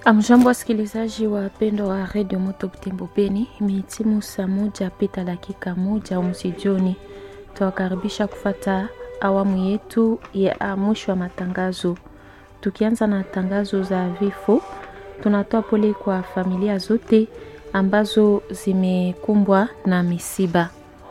Amjambo, wasikilizaji wapendwa wa redio Moto Butembo Beni, imehitimu saa moja pita dakika moja umsijoni. Tuwakaribisha kufata awamu yetu ya mwisho wa matangazo. Tukianza na tangazo za vifo, tunatoa pole kwa familia zote ambazo zimekumbwa na misiba.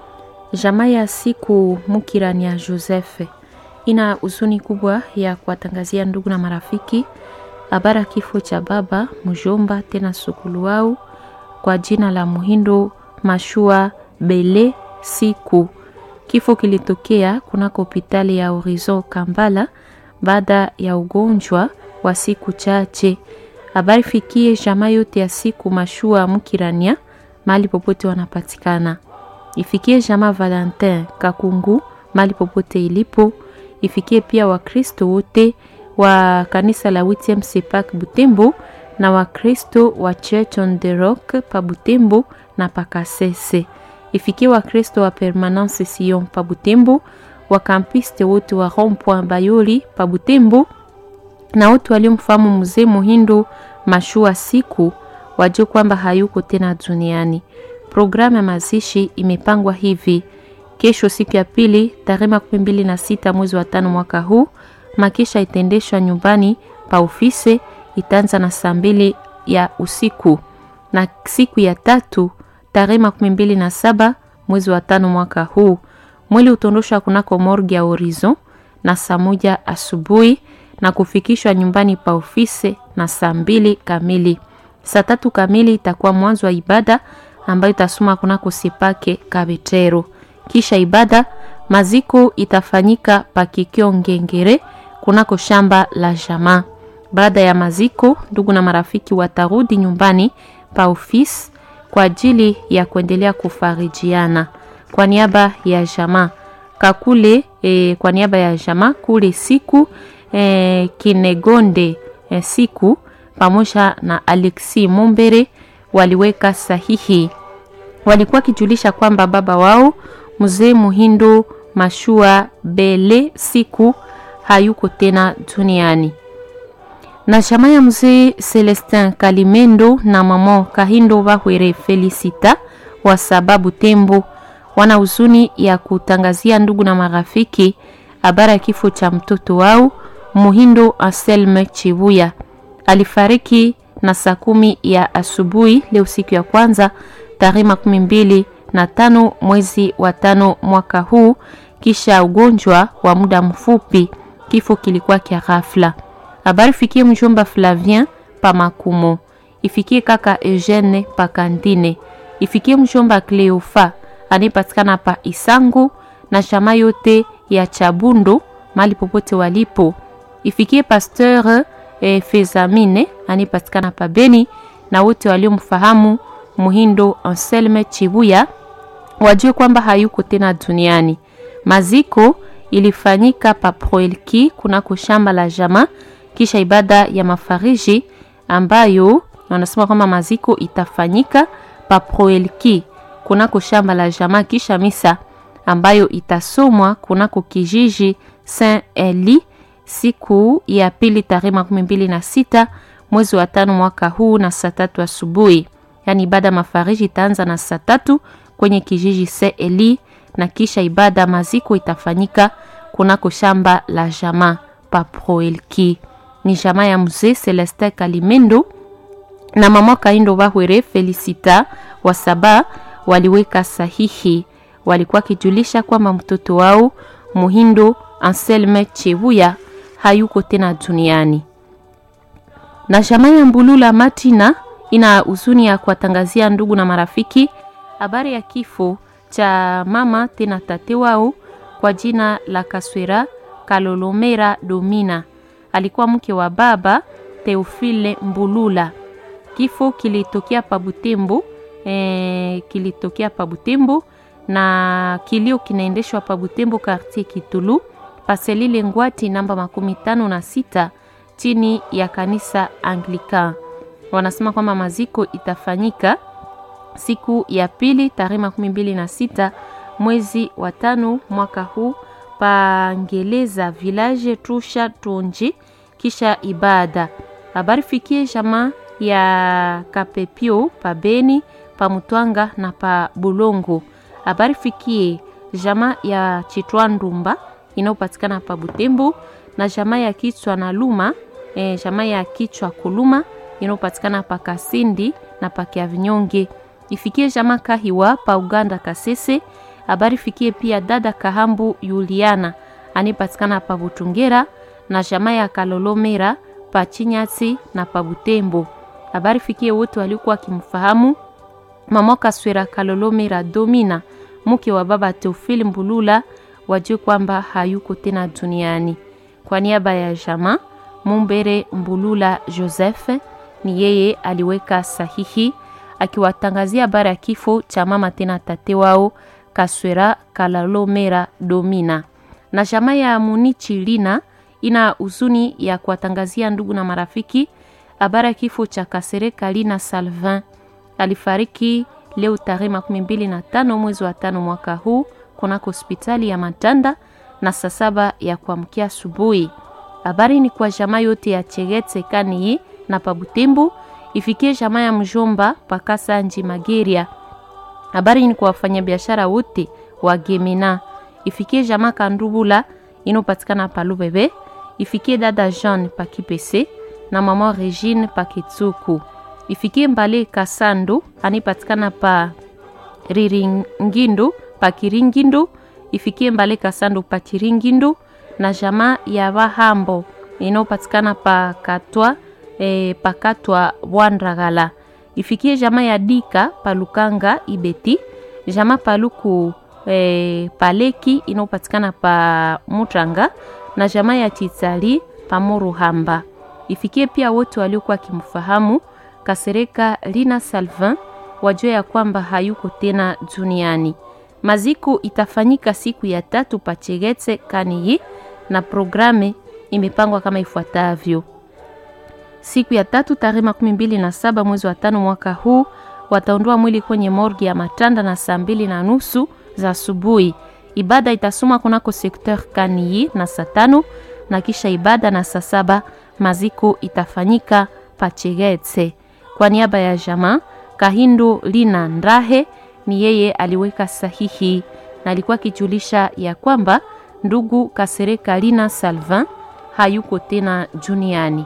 Jamaa ya siku Mukirani ya Joseph ina huzuni kubwa ya kuwatangazia ndugu na marafiki habari ya kifo cha baba mjomba tena sukulu wao kwa jina la Muhindo Mashua Bele Siku. Kifo kilitokea kunako hospitali ya Horizon Kambala baada ya ugonjwa wa siku chache. Habari fikie jamaa yote ya siku Mashua Mukirania mahali popote wanapatikana. Ifikie jamaa Valentin Kakungu mahali popote ilipo. Ifikie pia Wakristo wote wa kanisa la Witiem Sepak Butembo na Wakristo wa Church on the Rock pa Butembo na Pakasese. Ifikie Wakristo wa Permanence Sion pa Butembo, wakampiste wote wa Rond-Point Bayoli pa Butembo na wote waliomfahamu mzee Muhindo Mashua siku wajue kwamba hayuko tena duniani. Programu ya mazishi imepangwa hivi: kesho, siku ya pili, tarehe makumi mbili na sita mwezi wa tano mwaka huu makisha itaendeshwa nyumbani pa ofisi, itaanza na saa mbili ya usiku, na siku ya tatu tarehe makumi mbili na saba mwezi wa tano mwaka huu mwili utondoshwa kunako morgue ya Horizon na saa moja asubuhi na kufikishwa nyumbani pa ofisi na saa mbili kamili. Saa tatu kamili itakuwa mwanzo wa ibada ambayo itasoma kunako Sepake Kabetero. Kisha ibada maziko itafanyika pakikio Ngengere kunako shamba la jamaa. Baada ya maziko, ndugu na marafiki watarudi nyumbani pa ofisi kwa ajili ya kuendelea kufarijiana. Kwa niaba ya jamaa kakule e, kwa niaba ya jamaa kule siku e, Kinegonde e, siku pamoja na Alexi Mumbere waliweka sahihi. Walikuwa kijulisha kwamba baba wao mzee Muhindo Mashua Bele siku hayuko tena duniani. Na jamaa ya mzee Celestin Kalimendo na mama Kahindo Bahwere Felicita wa sababu Tembo wana huzuni ya kutangazia ndugu na marafiki habari ya kifo cha mtoto wao Muhindo Anselme Chibuya. Alifariki na saa kumi ya asubuhi leo siku ya kwanza tarehe makumi mbili na tano mwezi wa tano mwaka huu kisha ugonjwa wa muda mfupi. Kifo kilikuwa kia ghafla. Habari fikie mjomba Flavien pa Makumo, ifikie kaka Eugene pa Kandine, ifikie mjomba Cleofa anayepatikana pa Isangu na shama yote ya Chabundo mali popote walipo, ifikie pasteur eh, Fezamine anayepatikana pa Beni na wote waliomfahamu Muhindo Anselme Chibuya wajue kwamba hayuko tena duniani. Maziko ilifanyika pa Proelki kunako shamba la jama, kisha ibada ya mafariji ambayo wanasema kwamba maziko itafanyika pa Proelki kunako shamba la jama, kisha misa ambayo itasomwa kunako kijiji Saint Eli siku ya pili tarehe makumi mbili na sita mwezi wa tano mwaka huu na saa tatu asubuhi. Yani ibada mafariji itaanza na saa tatu kwenye kijiji Saint Eli na kisha ibada maziko itafanyika kunako shamba la jama pa Proelki. Ni jama ya mzee Celestin Kalimendo na mama Kaindo Bahwere Felicita wa saba waliweka sahihi. Walikuwa kijulisha kwamba mtoto wao Muhindo Anselme Chebuya hayuko tena duniani. Na jama ya Mbulula Matina ina huzuni ya kuwatangazia ndugu na marafiki habari ya kifo cha mama tena tate wao kwa jina la Kaswera Kalolomera Domina. Alikuwa mke wa baba Teofile Mbulula. Kifo kilitokea pa Butembo, e, kilitokea pa Butembo na kilio kinaendeshwa pa Butembo quartier Kitulu paselile ngwati namba makumi tano na sita chini ya kanisa Anglican. Wanasema kwamba maziko itafanyika siku ya pili tarehe makumi mbili na sita mwezi wa tano mwaka huu pangeleza village Trusha Tonji, kisha ibada habari fikie jamaa ya Kapepio pa Beni, pa Mutwanga na pa Bulongo. Habari fikie jamaa ya Chitwa Ndumba inayopatikana pa Butembo na jamaa ya Kichwa na Luma e, jamaa ya Kichwa Kuluma inayopatikana pa Kasindi na pa Kiavinyonge. Ifikie jamaa Kahiwa pa Uganda Kasese. Habari fikie pia dada Kahambu Yuliana anipatikana pa Butungera na jamaa ya Kalolomera pa Chinyati na pa Butembo. Habari fikie wote waliokuwa wakimfahamu mama Kaswera Kalolomera Domina mke wa baba Teofili Mbulula wajue kwamba hayuko tena duniani. Kwa niaba ya jamaa Mumbere Mbulula Joseph ni yeye aliweka sahihi akiwatangazia habari ya kifo cha mama tena tate wao Kaswera Kalalomera Domina. Na jamaa ya Munichi Lina ina huzuni ya kuwatangazia ndugu na marafiki habari ya kifo cha Kasereka Lina Salvin. Alifariki leo tarehe makumi mbili na tano mwezi wa tano mwaka huu kunako hospitali ya Matanda na saa saba ya kuamkia asubuhi. Habari ni kwa jamaa yote ya Chegetse Kaniyi na Pabutembo, ifikie jamaa ya Mjomba Pakasa Nji Mageria. Habari ni kwa wafanyabiashara wote wa Gemena, ifikie jamaa Kandubula inopatikana pa Lubebe, ifikie dada Jean pa Kipese na mama Regine pa Kitsuku, ifikie Mbale Kasando anipatikana pa Riringindu pa Kiringindu, ifikie Mbale Kasando pa Kiringindu na jamaa ya Bahambo inayopatikana pa Katwa e, pa Katwa Bwandragala, ifikie jamaa ya Dika pa Lukanga Ibeti, jamaa Paluku e, Paleki inayopatikana pa Mutranga na jamaa ya Chitsali pa Muruhamba, ifikie pia wote waliokuwa wakimfahamu Kasereka Lina Salvin wajue ya kwamba hayuko tena duniani. Maziko itafanyika siku ya tatu Pachegetse Kaniyi na programe imepangwa kama ifuatavyo. Siku ya tatu tarehe makumi mbili na saba mwezi wa tano mwaka huu wataondoa mwili kwenye morgi ya Matanda na saa mbili na nusu za asubuhi. Ibada itasoma kunako sekteur Kaniyi na saa tano na kisha ibada na saa saba maziko itafanyika Pachegetse. Kwa niaba ya jamaa Kahindo Lina Ndahe ni yeye aliweka sahihi na alikuwa akijulisha ya kwamba ndugu Kasereka Lina Salvin hayuko tena duniani.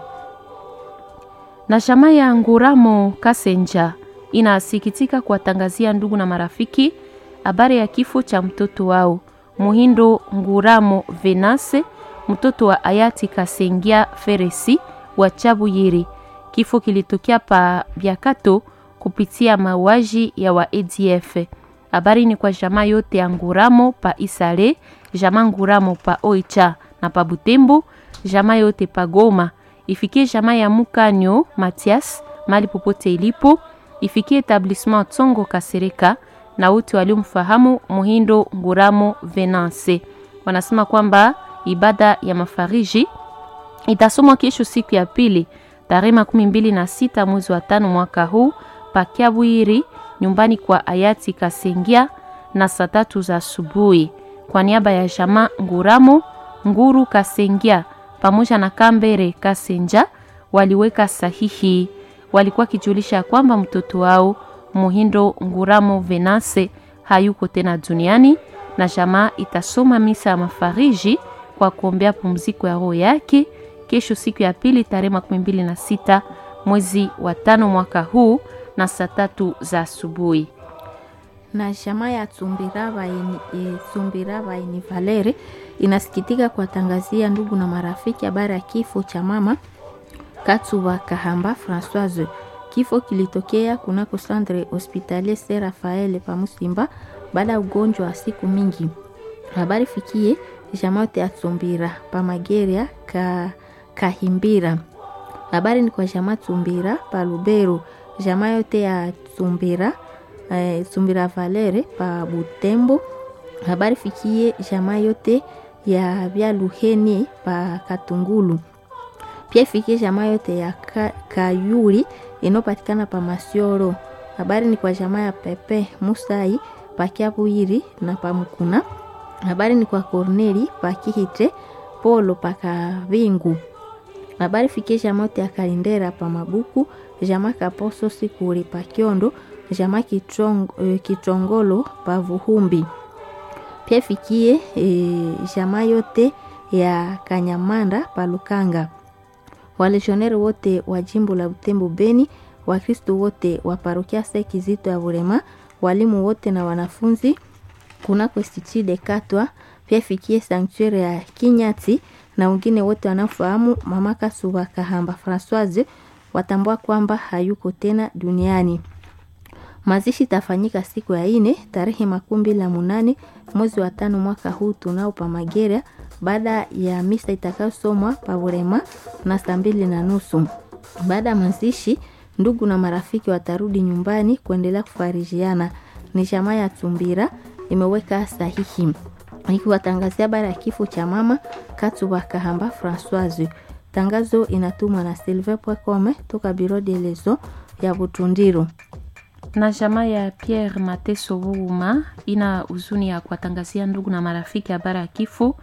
Na jamaa ya Nguramo Kasenja inasikitika kuwatangazia ndugu na marafiki habari ya kifo cha mtoto wao Muhindo Nguramo Venase, mtoto wa hayati Kasengia Feresi wa Chabuyiri. Kifo kilitokea pa Biakato kupitia mauaji ya wa ADF. Habari ni kwa jamaa yote ya Nguramo pa Isale, jamaa Nguramo pa Oicha na pa Butembo, jamaa yote pa Goma. Ifikie jamaa ya Mukanyo Matias mali popote ilipo, ifikie etablissement Tsongo Kasereka na wote waliomfahamu Muhindo Nguramo Venance. Wanasema kwamba ibada ya mafariji itasomwa kesho siku ya pili tarehe makumi mbili na sita mwezi wa tano mwaka huu pakiabwiri nyumbani kwa hayati Kasengia na saa tatu za asubuhi. Kwa niaba ya jamaa Nguramo Nguru Kasengia pamoja na Kambere Kasenja waliweka sahihi, walikuwa kijulisha kwamba mtoto wao Muhindo Nguramo Venase hayuko tena duniani, na jamaa itasoma misa ya mafariji kwa kuombea pumziko ya roho yake kesho siku ya pili tarehe makumi mbili na sita mwezi wa tano mwaka huu na saa tatu za asubuhi. na jamaa ya Tsumbiraba ini, e, Tsumbiraba ini Valere inasikitika kuwatangazia ndugu na marafiki habari ya kifo cha mama Katsuba Kahamba Françoise. Kifo kilitokea kunako Centre Hospitalier Saint Raphael pa Musimba baada ya ugonjwa wa siku mingi. Habari fikie jamaa yote ya Tsumbira pa Mageria ka Kahimbira. Habari ni kwa jamaa Tsumbira pa Lubero, jamaa yote ya Tsumbira eh, Tsumbira Valere pa Butembo. Habari fikie jamaa yote ya vya Luheni pa Katungulu. Pia ifikie jamaa yote ya ka, Kayuri inayopatikana pa Masioro. Habari ni kwa jamaa ya Pepe Musai pa Kiabuiri na pa Mukuna. Habari ni kwa Korneli pa Kihite Polo pa Kavingu. habari fikie jamaa yote ya kalindera pa mabuku jamaa kaposo sikuri pa kiondo jamaa kitong, e, kitongolo pa vuhumbi pia fikie e, jamaa yote ya kanyamanda pa lukanga waleshoneri wote wa jimbo la butembo beni wakristo wote wa parokia sekizito ya burema walimu wote na wanafunzi kunako institut katwa pia fikie sanctuaire ya kinyati na wengine wote wanaofahamu mama kasuba kahamba francoise watambua kwamba hayuko tena duniani mazishi itafanyika siku ya ine tarehe makumi mbili na munane mwezi wa tano mwaka huu tunao pa magera baada ya misa itakayosomwa paburema na saa mbili na nusu baada ya mazishi ndugu na marafiki watarudi nyumbani kuendelea kufarijiana ni jamaa ya tumbira imeweka sahihi ikiwatangazia habari ya kifo cha mama katuba kahamba francoise tangazo inatumwa na silver pwecome toka biro de lezo ya butundiru na jamaa ya Pierre Mateso Wuma ina huzuni ya kuwatangazia ndugu na marafiki habari ya kifo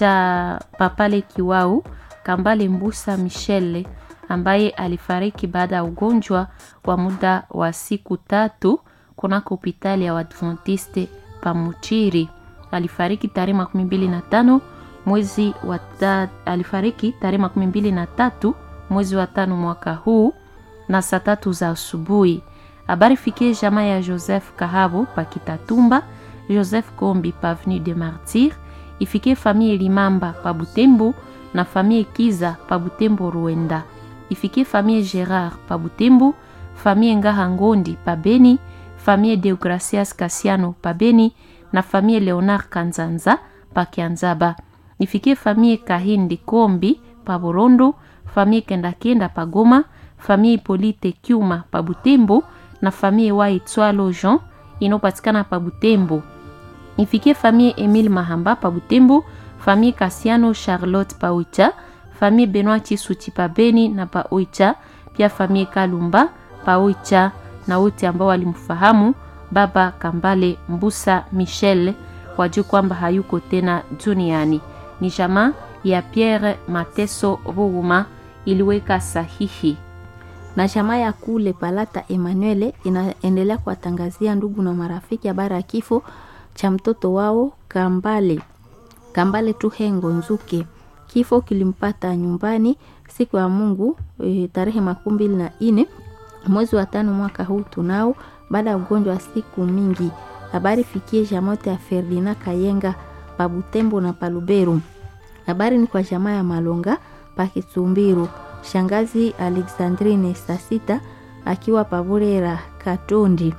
cha Papale Kiwau Kambale Mbusa Michele ambaye alifariki baada ya ugonjwa wa muda wa siku tatu kunako hospitali ya Waadventiste Pamuchiri. Alifariki tarehe makumi mbili na tano mwezi wa ta, alifariki tarehe makumi mbili na tatu mwezi wa tano mwaka huu na saa tatu za asubuhi habari fikie jamaa ya joseph kahabo pa kitatumba joseph kombi pa avenue de martyr ifikie famille limamba pa butembo na famille kiza pa butembo ruenda ifikie famille gerard pa butembo famille ngaha ngondi pa beni famille deogracias kasiano pa beni na famille leonard kanzanza pa kianzaba ifikie famille kahindi kombi pa borondo famille kendakenda pa goma famille polite kyuma pa butembo na famille wa Itswalo Jean inayopatikana pa Butembo. Ifikie famille Emile Mahamba pa Butembo, famille Kasiano Charlotte pa Oicha, famille Benoit Chisuti pa Beni na pa Oicha, pia famille Kalumba pa Oicha na wote ambao walimfahamu baba Kambale Mbusa Michel wajua kwamba hayuko tena duniani. Ni jamaa ya Pierre Mateso Ruguma iliweka sahihi na jamaa ya kule Palata Emmanuel inaendelea kuwatangazia ndugu na marafiki habari ya kifo cha mtoto wao Kambale Kambale Tuhengo Nzuke. Kifo kilimpata nyumbani siku ya Mungu e, tarehe makumi mbili na nne mwezi wa tano mwaka huu tunao, baada ya ugonjwa wa siku mingi. Habari fikie jamote ya Ferdinand Kayenga Pabutembo na Paluberu. Habari ni kwa jamaa ya Malonga Pakitsumbiru shangazi Alexandrine Sasita akiwa Paburera Katondi.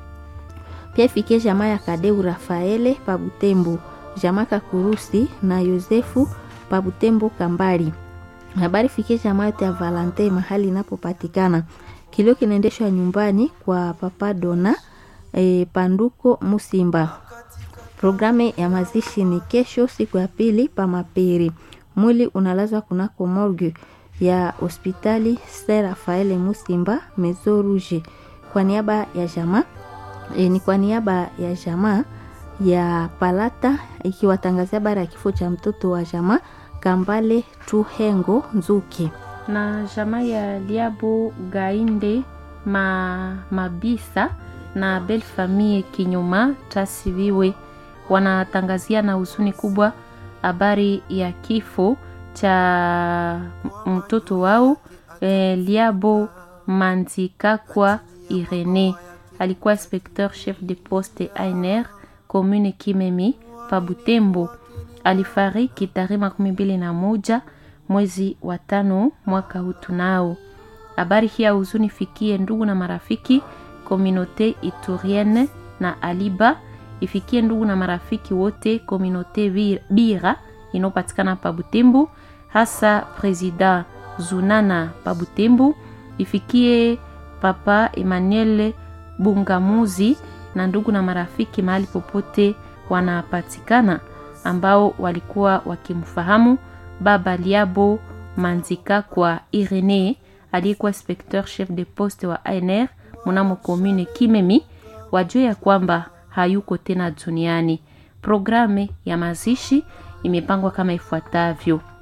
Pia ifikie jamaa ya Kadeu Rafaele Pabutembo, jamaa Kakurusi na Yosefu Pabutembo Kambali. Habari fikie jamaa yote ya Valante mahali inapopatikana. Kilio kinaendeshwa nyumbani kwa Papa Dona e, Panduko Musimba. Programu ya mazishi ni kesho siku ya pili pa Maperi. Mwili unalazwa kunako morgue ya hospitali Ser Rafael Musimba Mezo Rouge kwa niaba ya jamaa e, ni kwa niaba ya jamaa ya Palata ikiwatangazia habari ya kifo cha mtoto wa jamaa Kambale Tuhengo Nzuki na jamaa ya Liabo Gainde ma, Mabisa na Belle Famille Kinyuma Tasiviwe wanatangazia na huzuni kubwa habari ya kifo cha mtoto wao eh, Liabo Manzikakwa Irene alikuwa inspecteur chef de poste ANR commune Kimemi pa Butembo. Alifariki tarehe makumi mbili na moja mwezi wa tano mwaka huu tunao. Habari hii ya huzuni fikie ndugu na marafiki kominote Iturienne na Aliba, ifikie ndugu na marafiki wote kominote Bira inayopatikana pa Butembo, hasa presida Zunana pa Butembo, ifikie papa Emmanuel Bungamuzi na ndugu na marafiki mahali popote wanapatikana ambao walikuwa wakimfahamu baba Liabo Manzika kwa Irene aliyekuwa inspecteur chef de poste wa ANR mnamo commune Kimemi, wajue ya kwamba hayuko tena duniani. Programu ya mazishi imepangwa kama ifuatavyo: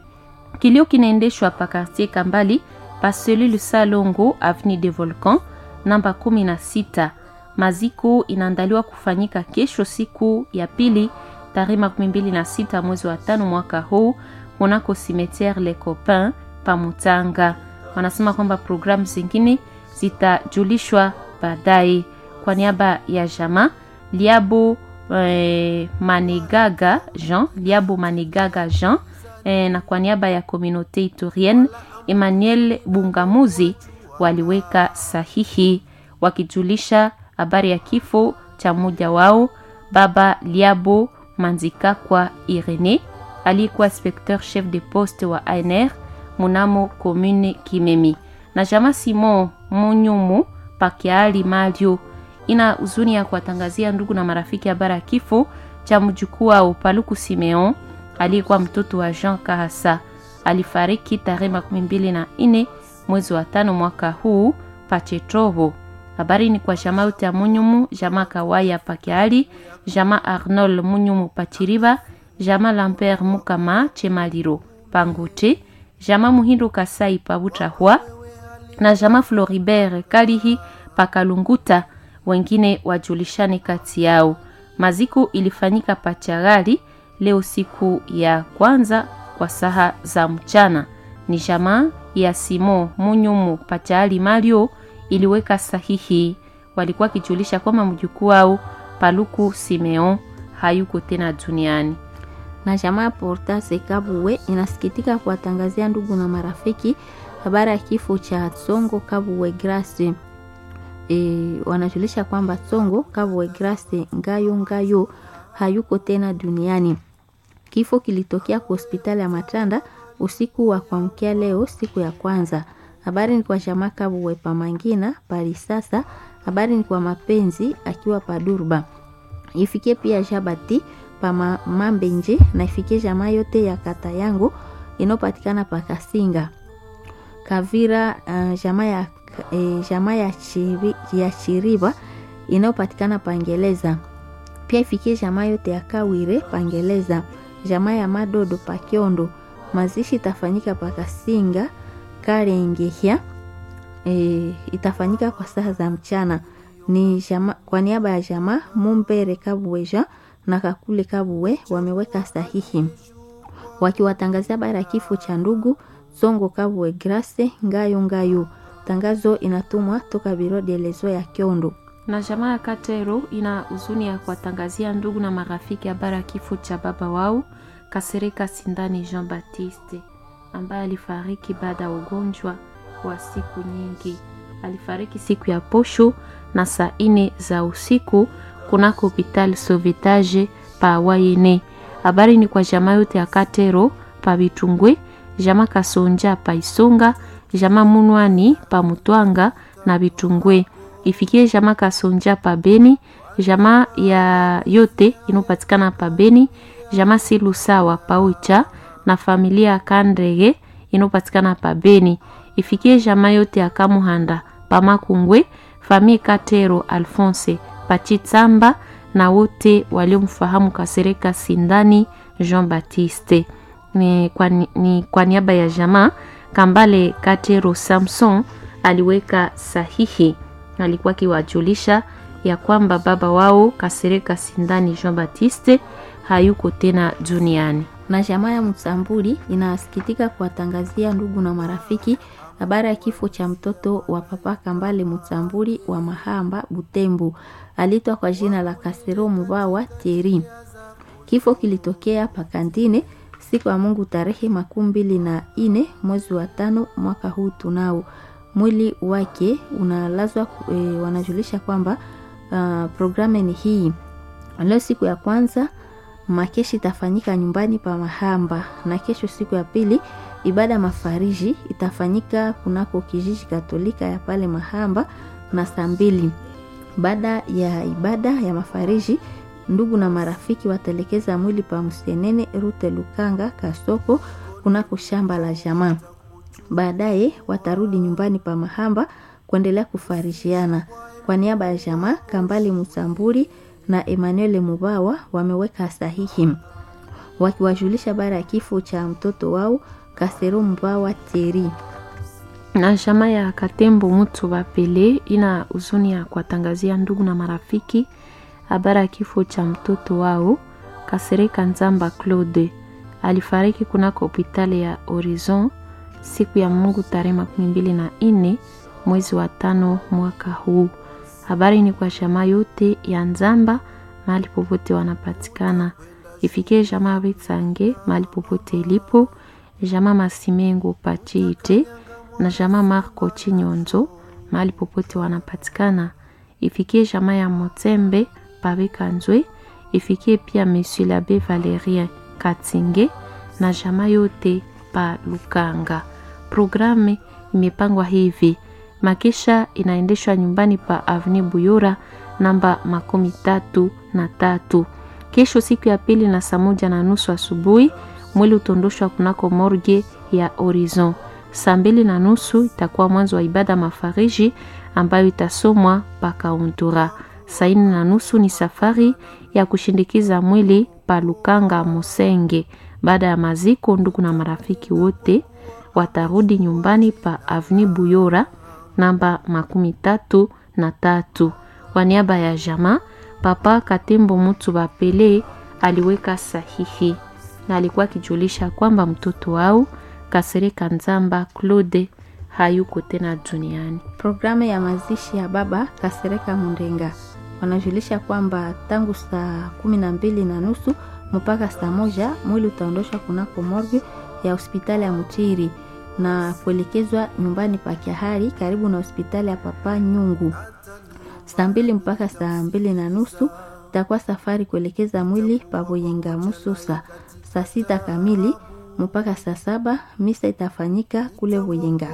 Kilio kinaendeshwa pa quartier Kambali pa selule Salongo avenue de Volcan namba 16. Maziko inaandaliwa kufanyika kesho siku ya pili tarehe makumi mbili na sita mwezi wa tano mwaka huu kunako cimetiere Les Copains pa Mutanga. Wanasema kwamba programu zingine zitajulishwa baadaye. Kwa niaba ya jama Liabo eh, Manegaga Jean Liabo Manegaga Jean eh, na kwa niaba ya communauté itorienne Emmanuel Bungamuzi waliweka sahihi wakijulisha habari ya kifo cha mmoja wao baba Liabo Manzikakwa Irene aliyekuwa inspecteur chef de poste wa ANR munamo commune Kimemi na jama Simon Munyumu Pakiali Mario ina huzuni ya kuwatangazia ndugu na marafiki habari ya kifo cha mjukuu wao Paluku Simeon aliyekuwa mtoto wa Jean Kahasa. Alifariki tarehe makumi mbili na nne mwezi wa tano mwaka huu Pachetrovo. Habari ni kwa jamaa yote ya Munyumu, jamaa Kawaya Pakiali, jamaa Arnold Munyumu Pachiriba, jamaa Lamper Mukama Chemaliro Pangote, jamaa Muhindo Kasai Pabutrahwa na jamaa Floribert Kalihi Pakalunguta, wengine wajulishane kati yao. Maziko ilifanyika Pachagali leo siku ya kwanza kwa saha za mchana. Ni jamaa ya Simo Munyumu Pachali Mario iliweka sahihi, walikuwa kijulisha kwamba mjukuu wao Paluku Simeon hayuko tena duniani. na jamaa Portase Kabuwe inasikitika kuwatangazia ndugu na marafiki habari ya kifo cha Tsongo Kabuwe Grace. E, wanajulisha kwamba Tsongo Kabuwe Grace Ngayo Ngayo hayuko tena duniani. Kifo kilitokea kwa hospitali ya Matanda usiku wa kuamkia leo siku ya kwanza. Habari ni kwa jamaa Kabuwe Pamangina pali sasa. Habari ni kwa mapenzi akiwa Padurba. Ifikie pia Jabati pa ma- Mambenje na ifikie jamaa yote ya kata yangu inayopatikana pa Kasinga. Kavira uh, jamaa ya eh, jamaa ya, chiri, ya Chiriba inayopatikana Pangeleza. Pia ifikie jamaa yote ya Kawire Pangeleza, jamaa ya Madodo Pakiondo. Mazishi itafanyika pa Kasinga Karengehya. E, itafanyika kwa saa za mchana. Ni jama, kwa niaba ya jamaa Mumbere Kabuweja na Kakule Kabuwe wameweka sahihi wakiwatangazia habari ya kifo cha ndugu Songo Kabuwe Grace Ngayo Ngayo. Tangazo inatumwa toka biro delezo ya Kiondo. na jamaa ya Katero ina huzuni ya kuwatangazia ndugu na marafiki habari ya kifo cha baba wao Kasereka Sindani Jean Baptiste ambaye alifariki baada ya ugonjwa wa siku nyingi. Alifariki siku ya posho na saa ine za usiku kunako hopital Sauvetage pa Wayene. Habari ni kwa jamaa yote ya Katero pa Bitungwe, jamaa Kasonja pa Isonga, jamaa Munwani pa Mutwanga na Bitungwe ifikie jamaa Kasonja pa Beni, jamaa ya yote inopatikana pa Beni, jamaa Silusawa pa Ucha na familia ya Kandrege inopatikana pa Beni, ifikie jamaa yote ya Kamuhanda pa Makungwe, famille Katero Alphonse pa Chitsamba na wote waliomfahamu Kasereka Sindani Jean Baptiste. Ni kwa, ni kwa niaba ya jamaa Kambale Katero Samson aliweka sahihi alikuwa akiwajulisha ya kwamba baba wao Kasereka Sindani Jean Baptiste hayuko tena duniani. na jamaa ya Msambuli inasikitika kuwatangazia ndugu na marafiki habari ya kifo cha mtoto wa papa Kambale Msambuli wa Mahamba Butembo, aliitwa kwa jina la Kasero Mubawa Thierry. Kifo kilitokea pakantine siku ya Mungu tarehe makumi mbili na ine mwezi wa tano mwaka huu tunao. Mwili wake unalazwa e, wanajulisha kwamba uh, programu ni hii leo siku ya kwanza makeshi itafanyika nyumbani pa Mahamba na kesho siku ya pili ibada ya mafariji itafanyika kunako kijiji Katolika ya pale Mahamba na saa mbili. Baada ya ibada ya mafariji, ndugu na marafiki watelekeza mwili pa Msenene Rute Lukanga Kasoko kunako shamba la jamaa. Baadaye watarudi nyumbani pa Mahamba kuendelea kufarishiana. Kwa niaba ya jamaa Kambali Musamburi na Emmanuel Mubawa wameweka sahihi wakiwajulisha bara ya kifo cha mtoto wao Kasero Mbawa Thierry. na chama ya Katembo Mutu Bapele ina huzuni ya kuwatangazia ndugu na marafiki habari ya kifo cha mtoto wao Kasereka Nzamba Claude. Alifariki kunako hospitali ya Horizon siku ya Mungu tarehe makumi mbili na nne mwezi wa tano mwaka huu. Habari ni kwa jamaa yote ya Nzamba mahali popote wanapatikana, ifikie jamaa Vitsange mahali popote ilipo, jamaa Masimengo Pachiite na jamaa Marco Chinyonzo mahali popote wanapatikana, ifikie jamaa ya Motembe Pabekanzwe, ifikie pia Monsieur l'Abbé Valerien Katsinge na jamaa yote pa Lukanga. Programu imepangwa hivi: makesha inaendeshwa nyumbani pa Avenue Buyora namba makumi tatu na tatu. Kesho siku ya pili na saa moja na nusu asubuhi mwili utondoshwa kunako morgue ya Horizon. Saa mbili na nusu itakuwa mwanzo wa ibada mafariji ambayo itasomwa pakauntura. Saa nne na nusu ni safari ya kushindikiza mwili pa Lukanga Musenge. Baada ya maziko, ndugu na marafiki wote watarudi nyumbani pa Avenue Buyora namba makumi tatu na tatu. Kwa niaba ya jamaa, Papa Katembo Mutu Bapele aliweka sahihi na alikuwa akijulisha kwamba mtoto wao Kasereka Nzamba Claude hayuko tena duniani. Programu ya mazishi ya baba Kasereka Mundenga wanajulisha kwamba tangu saa kumi na mbili na nusu mpaka saa moja mwili utaondoshwa kunako morgue ya hospitali ya Mutiri na kuelekezwa nyumbani pa Kiahari karibu na hospitali ya Papa Nyungu. Saa mbili mpaka saa mbili na nusu itakuwa safari kuelekeza mwili pa Boyenga Mususa. Saa sita kamili mpaka saa saba misa itafanyika kule Boyenga.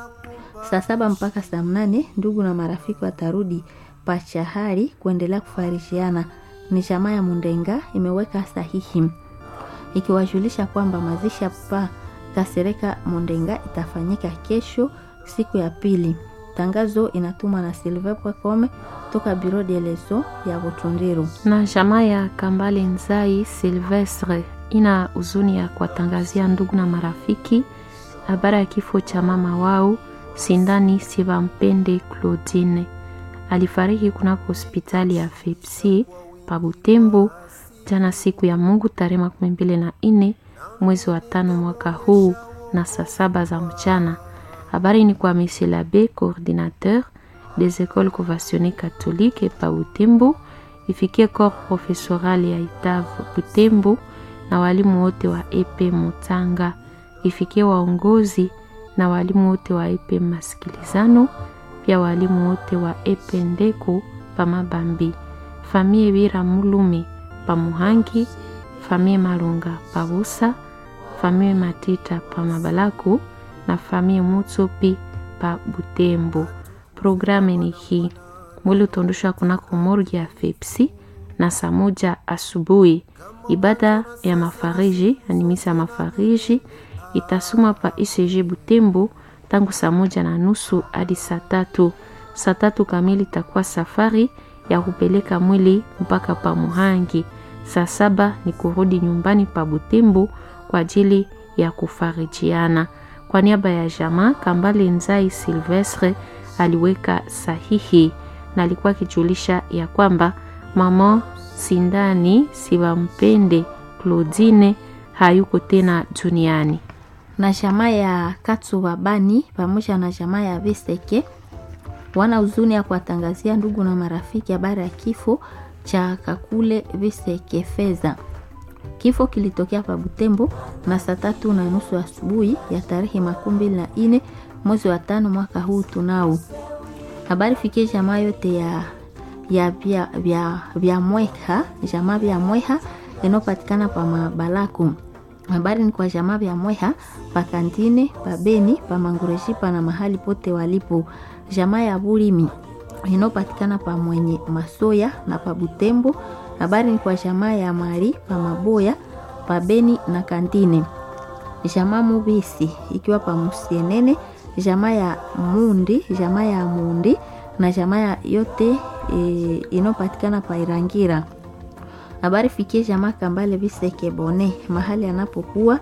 Saa saba mpaka saa mnane ndugu na marafiki watarudi Pachahari kuendelea kufarishiana. Ni chama ya Mundenga imeweka sahihi ikiwajulisha kwamba mazishi ya Papa Kasereka Mundenga itafanyika kesho siku ya pili. Tangazo inatumwa na silver.com toka Bureau de leso ya Butundiro. na jamaa ya Kambale Nzai Silvestre ina huzuni ya kuwatangazia ndugu na marafiki habari ya kifo cha mama wao Sindani Sivampende Claudine. Alifariki kunako hospitali ya Fepsi pa Butembo jana siku ya Mungu tarehe makumi mbili na nne mwezi wa tano mwaka huu na saa saba za mchana. Habari ni kwa Monsieur l'abbé coordinateur des écoles conventionnées catholiques pa Butembo, ifikie corps professoral ya Itav Butembo na walimu wote wa EP Mutanga, ifikie waongozi na walimu wote wa EP Masikilizano, pia walimu wote wa EP Ndeko pa Mabambi, famille Bira Mulume pa Muhangi, famille Malunga pa Busa, famille Matita pa Mabalaku na famille Mutsopi pa Butembo. Programu ni hii: mwili utaondoshwa kunako morgue ya Fepsi na saa moja asubuhi. Ibada ya mafariji, yani misa ya mafariji itasoma pa ICG Butembo tangu saa moja na nusu hadi saa tatu. Saa tatu kamili itakuwa safari ya kupeleka mwili mpaka pa Muhangi. Saa saba ni kurudi nyumbani pa Butembo kwa ajili ya kufarijiana. Kwa niaba ya jamaa Kambale Nzai Silvestre aliweka sahihi na alikuwa akijulisha ya kwamba mama Sindani Sivampende Claudine hayuko tena duniani. na jamaa ya Katsuba Bani pamoja na jamaa ya Veseke wana huzuni ya kuwatangazia ndugu na marafiki habari ya kifo cha Kakule Veseke Feza. Kifo kilitokea pa Butembo na saa tatu na nusu asubuhi ya tarehe makumi mbili na nne mwezi wa tano mwaka huu tunao. Habari fikie jamaa yote ya ya vya, vya, vya mweha jamaa vya mweha inayopatikana pa Mabalaku. Habari ni kwa jamaa vya mweha pa Kantine pa Beni pa Mangureshipa na mahali pote walipo. Jamaa ya Bulimi inayopatikana pa Mwenye Masoya na pa Butembo. Habari ni kwa jamaa ya Mari pa Maboya pa Beni na Kantine. Jamaa Mubisi ikiwa pa Musienene, jamaa ya Mundi, jamaa ya Mundi na jamaa ya yote e, inayopatikana pa Irangira. Habari fikie jamaa Kambale Biseke Bone mahali anapokuwa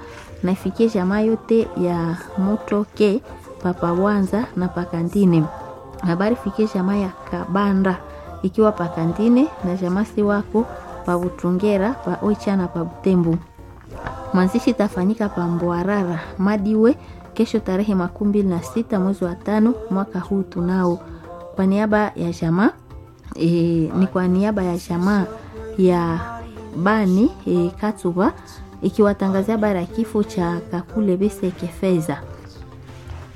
na ifikie jamaa yote ya Motoke papa Wanza na pakantine. Habari fikie jamaa ya Kabanda ikiwa pakantine na jamaa si wako pa Butungera pa Oicha na pa Butembo. Mazishi itafanyika pa Mbwarara Madiwe kesho tarehe makumi mbili na sita mwezi wa tano mwaka huu tunao. Kwa niaba ya jamaa e, ni kwa niaba ya jamaa ya Bani e, Katuba ikiwatangazia habari ya kifo cha Kakule Beseke Feza.